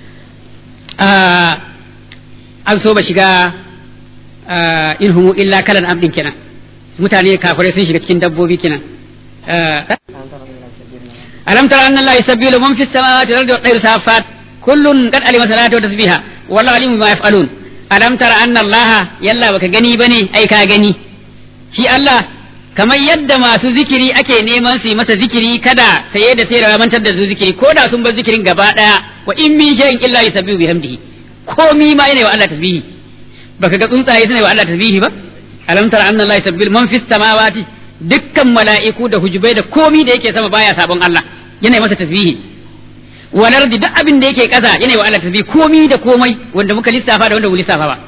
an so ba shiga in humu illa kalan abdin kenan mutane kafirai sun shiga cikin dabbobi kenan alam tara anna allaha yusabbihu man fis samawati wal ardi wat tayru safat kullun qad alima salata wa tasbiha wallahu alimu bima yaf'alun alam tara anna allaha yalla baka gani bane ai ka gani shi Allah kamar yadda masu zikiri ake neman su yi masa zikiri kada saye da sayarwa mantar da su zikiri ko da sun bar zikirin gaba daya wa in min shay'in illa yusabbihu bihamdihi komi ma yana wa Allah tasbihi baka ga tsuntsaye suna wa Allah tasbihi ba alam tara anna Allah yusabbihu man fis samawati dukkan mala'iku da hujubai da komi da yake sama baya sabon Allah yana masa tasbihi wal ardi duk abin da yake kasa yana wa Allah tasbihi komi da komai wanda muka lissafa da wanda mu lissafa ba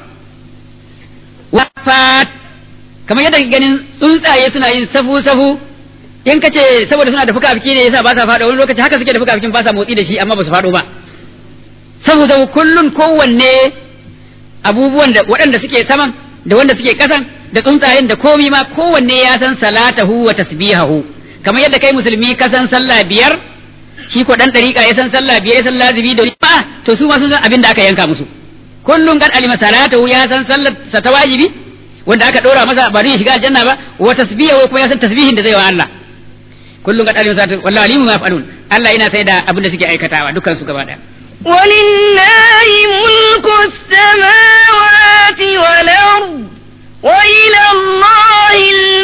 wafat kamar yadda ganin tsuntsaye suna yin safu safu in ka ce saboda suna da fuka-fuki ne yasa ba sa faɗo wani lokaci haka suke da fuka-fukin ba sa motsi da shi amma ba su faɗo ba saboda kullun kowanne abubuwan da waɗanda suke saman da wanda suke ƙasan da tsuntsayen da komi ma kowanne ya san salatahu wa tasbihahu kamar yadda kai musulmi ka san sallah biyar shi ko dan dariƙa ya san sallah biyar ya san lazimi da ba to su ma sun san abin da aka yanka musu kullun kad alima salatahu ya san sallar sa ta wajibi wanda aka dora masa ba zai shiga aljanna ba wa tasbihahu kuma ya san tasbihin da zai wa Allah kullun kad alima salatahu wallahi alimu ma yaf'alun Allah yana sai da abin da suke aikatawa dukkan su gaba daya ولله ملك السماوات والأرض وإلى الله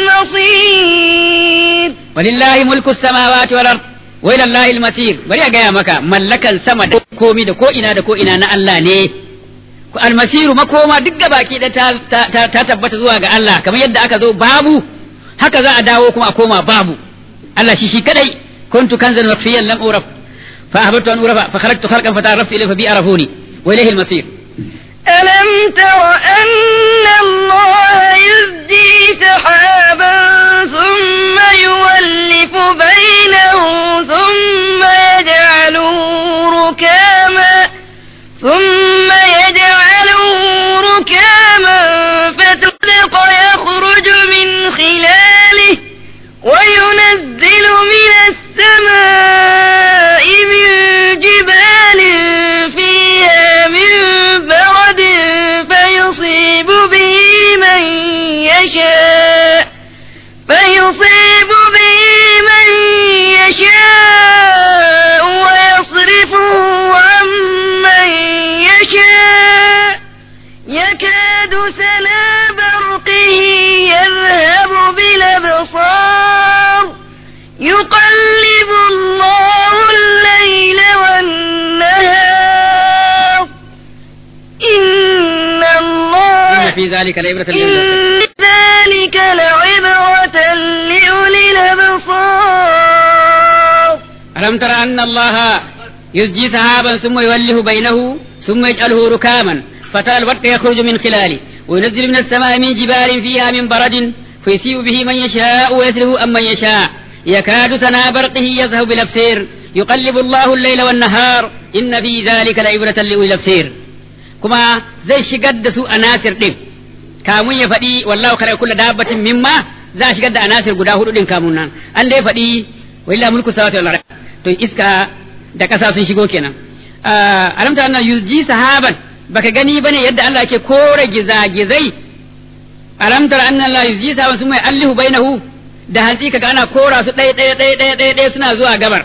المصير ولله ملك السماوات والأرض وإلى الله المصير bari a gaya maka mallakan sama da komi da ko ina da ko ina na Allah ne almasiru makoma duk da baki da ta tabbata zuwa ga Allah kamar yadda aka zo babu haka za a dawo kuma a koma babu Allah shi shi kadai kuntu kanzan mafiyan lam uraf فأحببت أن أعرف فخرجت خلقا فتعرفت إليه فبي عرفوني وإليه المصير ألم تر أن الله يزدي سحابا ثم يولف بينه ثم يجعله ركاما ثم يجعله ركاما فتطلق يخرج من خلاله وينزل من السماء من جبال فيها من برد فيصيب به من يشاء فيصيب به من يشاء ويصرفه يكاد سنا برقه يذهب بالأبصار يقلب الله الليل والنهار إن الله إن في ذلك لعبرة لمن إن ذلك لعبرة لأولي الأبصار ألم تر أن الله يزجي سحابا ثم يوله بينه ثم يجعله ركاما فترى البرق يخرج من خلاله وينزل من السماء من جبال فيها من برد فيسيء به من يشاء ويسره أم من يشاء يكاد سنا برقه يذهب بالأبصير يقلب الله الليل والنهار إن في ذلك لعبرة لأولي الأبصير كما زي شقد سوء ناصر دين kamun ya faɗi wallahu kare kulla dabbatin mimma za a shigar da anasir guda hudu din kamun nan an dai faɗi willa mulku samawati wal ard to iska da ƙasa sun shigo kenan alamta anna yuji sahaban baka gani bane yadda Allah yake kore gizagizai alamtar anna Allah yuji sahaban sun mai allihu bainahu da hantsi kaga ana kora su ɗaya ɗaya ɗaya ɗaya ɗaya ɗaya suna zuwa gabar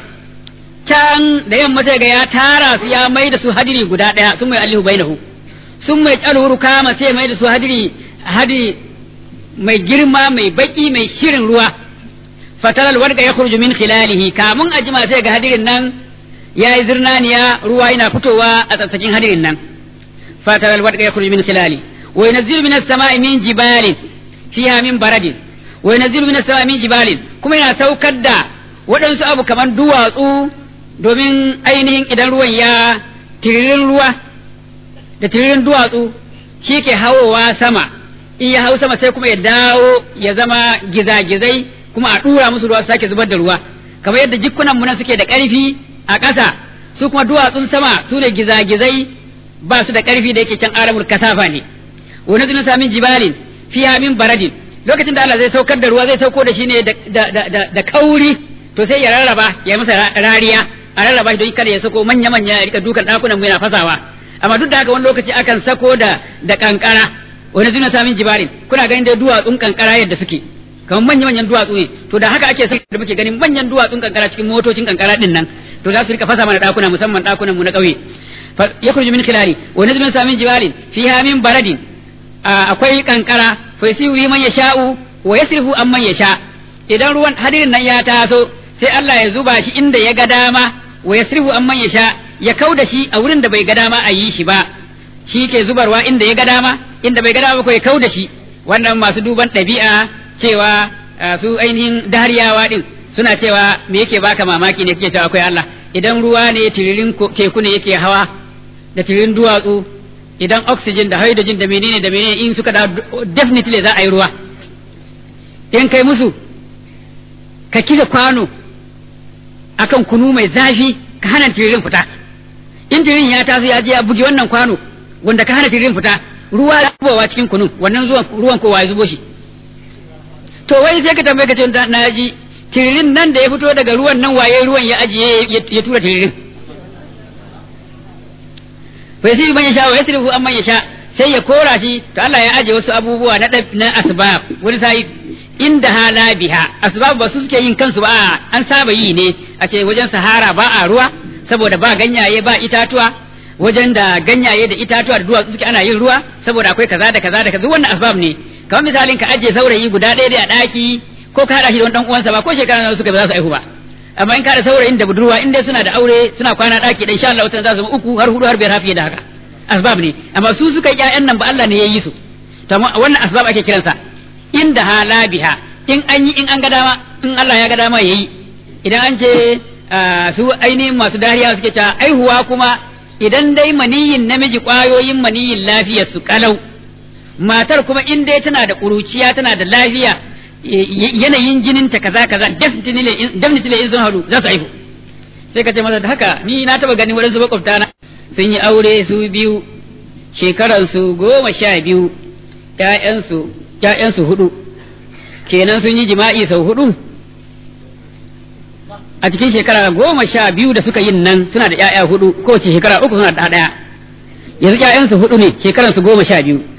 can da yamma sai ga ya tara su ya mai da su hadiri guda ɗaya sun mai allihu bainahu sun mai ƙalhuru kama sai mai da su hadiri hadiri mai girma mai baki mai shirin ruwa fataral wadda ya kurju min khilalihi kamun a jima sai ga hadirin nan ya yi zirnaniya ruwa yana fitowa a tsatsakin hadirin nan fataral wadda ya kurju min khilali wa yanzilu min as-sama'i min jibalin fiha min baradin wa yanzilu min as-sama'i min jibalin kuma yana saukar da waɗansu abu kamar duwatsu domin ainihin idan ruwan ya tiririn ruwa da tiririn duwatsu shi ke hawowa sama in ya hau sama sai kuma ya dawo ya zama gizagizai kuma a ɗura musu ruwa su sake zubar da ruwa kamar yadda jikunan mu nan suke da ƙarfi a ƙasa su kuma duwatsun sama su ne gizagizai ba su da ƙarfi da yake can aramul kasafa ne wani zuna samin jibalin fiya min baradin lokacin da Allah zai saukar da ruwa zai sauko da shi ne da kauri to sai ya rarraba ya masa rariya a rarraba shi don kada ya sako manya manya ya rika dukan ɗakunan mu yana fasawa amma duk da haka wani lokaci akan sako da da kankara wani zuna samin jibalin kuna ganin da duwatsun kankara yadda suke kamar manya manyan duwatsu ne to da haka ake da muke ganin manyan duwatsun kankara cikin motocin kankara din nan to za su rika fasa mana ɗakuna musamman ɗakunan mu na ƙauye yakhruju min khilali wa nazmin samin jibalin fiha min baradin akwai kankara fa yasiru man yasha'u wa yasrifu amman yasha idan ruwan hadirin nan ya taso sai Allah ya zuba shi inda ya ga dama wa yasrifu amman yasha ya kauda shi a wurin da bai ga dama a yi shi ba shi ke zubarwa inda ya ga dama inda bai ga dama ko ya kauda shi wannan masu duban ɗabi'a cewa su ainihin dariyawa din suna cewa me yake baka mamaki ne kake cewa akwai Allah idan ruwa ne tiririn teku ne yake hawa da tiririn duwatsu idan oxygen da hydrogen da menene da menene in suka da definitely za a yi ruwa in kai musu ka kika kwano akan kunu mai zafi ka hana tiririn fita in tiririn ya taso ya je ya buge wannan kwano wanda ka hana tiririn fita ruwa ya zubowa cikin kunun wannan zuwan ruwan kowa ya zubo shi to wai sai ka tambaye ka ce na ji tiririn nan da ya fito daga ruwan nan waye ruwan ya ajiye ya tura tiririn fa yasiru man yasha wa yasrifu amman yasha sai ya kora shi to Allah ya aje wasu abubuwa na na asbab wani sai inda hala biha asbab ba su suke yin kansu ba an saba yi ne a ce wajen sahara ba a ruwa saboda ba ganyaye ba itatuwa wajen da ganyaye da itatuwa da duwatsu suke ana yin ruwa saboda akwai kaza da kaza da kaza wannan asbab ne kamar misalin ka aje saurayi guda ɗaya a ɗaki ko ka haɗa shi da wani ɗan uwansa ba ko shekara nawa suka ba za su aihu ba amma in ka da saurayin da budurwa in dai suna da aure suna kwana ɗaki da insha Allah wata za su zama uku har hudu har biyar hafiye da haka asbab ne amma su suka yi ƴaƴan nan ba Allah ne ya yi su to wannan asbab ake kiransa inda hala biha in an yi in an ga dama in Allah ya ga dama yayi idan an ce su ainihin masu dariya suke ta aihuwa kuma idan dai maniyin namiji ƙwayoyin maniyin lafiyar su kalau matar kuma in dai tana da ƙuruciya tana da lafiya yanayin jinin ta kaza kaza definitely in sun haɗu za su haihu sai ka ce masa da haka ni na taba ganin waɗansu makwabta na sun yi aure su biyu shekaransu goma sha biyu ƴaƴansu ƴaƴansu hudu kenan sun yi jima'i sau hudu a cikin shekara goma sha biyu da suka yin nan suna da ƴaƴa hudu kowace shekara uku suna da ɗaya yanzu ƴaƴansu hudu ne shekaransu goma sha biyu